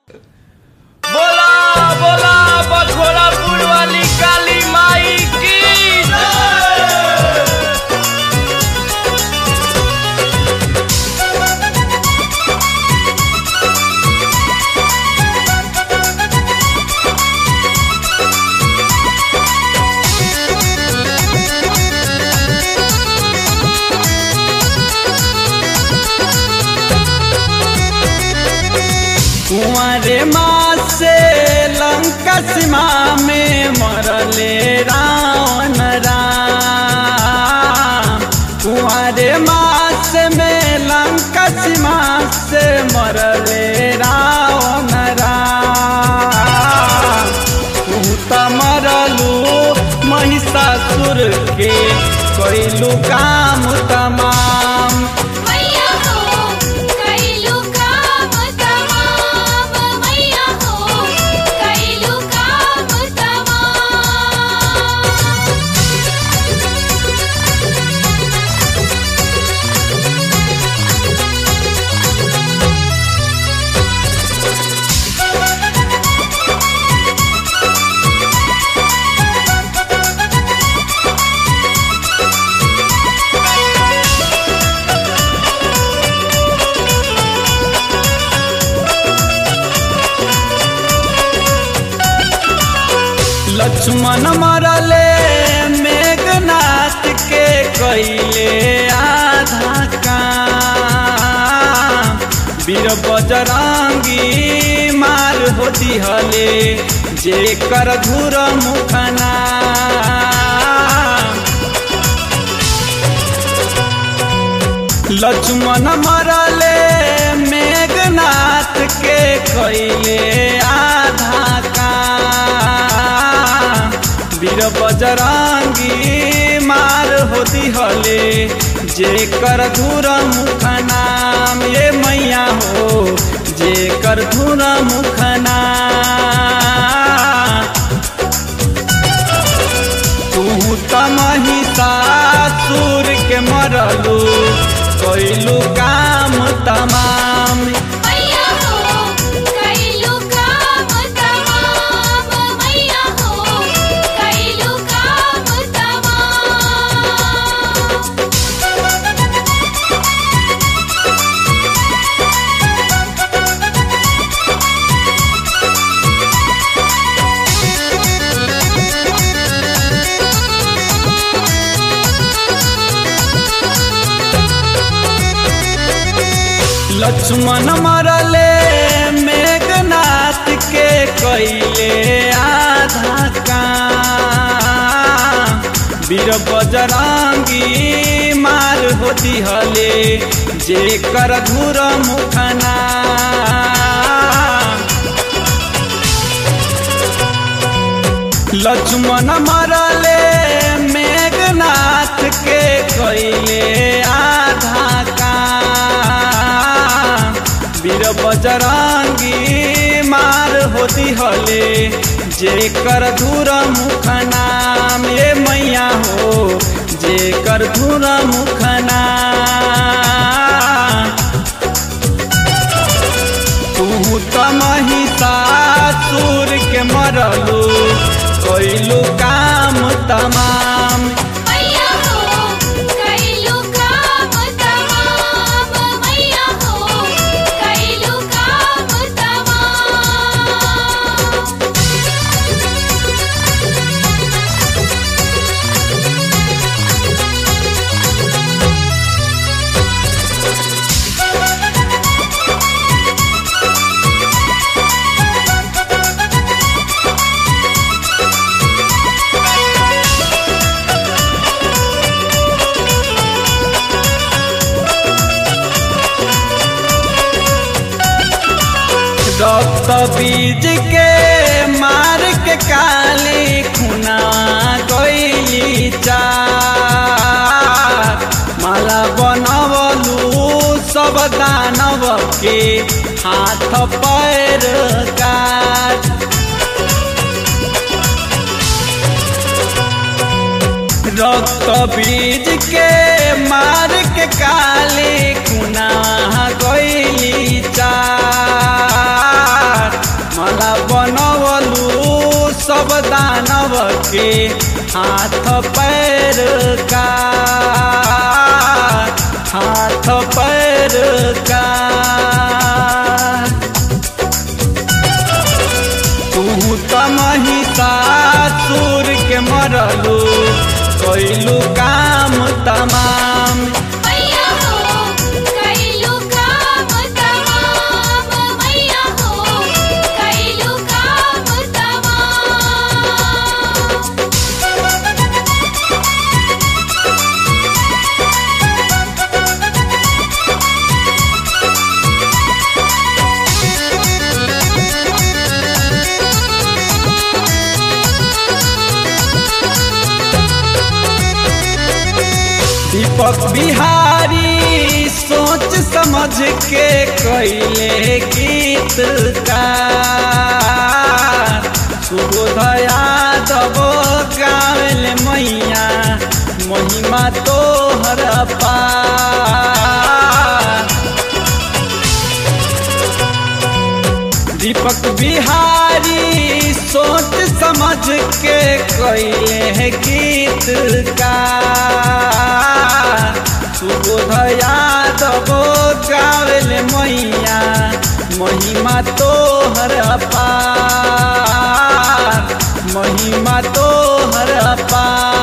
बोला बोला बखोरापुर वाली काली माई की जय। कुंवरे माँ से लंका सीमा में मरले रावण राम कुंवरे माँ से में लंका सीमा से मरले रावण राम तू त मरलू महिषासुर के कैलू काम तमाम मैया हो कैलू काम तमाम मैया हो कैलू काम तमाम लक्ष्मण मरले मेघनाथ के कैले आधा काम वीर बजरंगी मार हो दिहले जे कर धुर मुखना लक्ष्मण मरले मेघनाथ के कैले आधा काम वीर बजरंगी मार होती हले जे कर धुर मुख नाम ये मैया हो जे कर धुर मुख नाम तू त महिषासुर के मरलू कैलू काम तमाम मैया हो कैलू काम तमाम मैया हो कैलू काम तमाम लक्ष्मण मरले मेघनाथ के कैले आधा काम वीर बजरंगी मार होती हले जे कर धुर मुखना लक्ष्मण मरले मेघनाथ के कैले आधा काम वीर बजरंगी मार होती हले जे कर धुर मुख नाम ये मैया हो जे कर धुर मुख नाम तू त महिषासुर के मरलू कैलू काम तमाम मैया हो कैलू काम तमाम मैया हो कैलू काम तमाम रक्त बीज के मार के काली खुना गईली चार माला बनवलू सब दानव के हाथ पैर काट रक्त बीज के मार के काली खुना गईली चार सब दानव के हाथ पैर का हाथ पैर का तू त महिषासुर के मरलू कैलू काम तमाम मैया हो कैलू काम तमाम मैया हो कैलू काम तमाम दीपक बिहारी सोच समझ के कैले गीत का सुबोधया दबो गावल मैया महिमा तोहर पा दीपक बिहारी सोच समझ के कैले गीत का सुबोधया दबो गावल मैया महिमा तोहर पार महिमा तोहर पार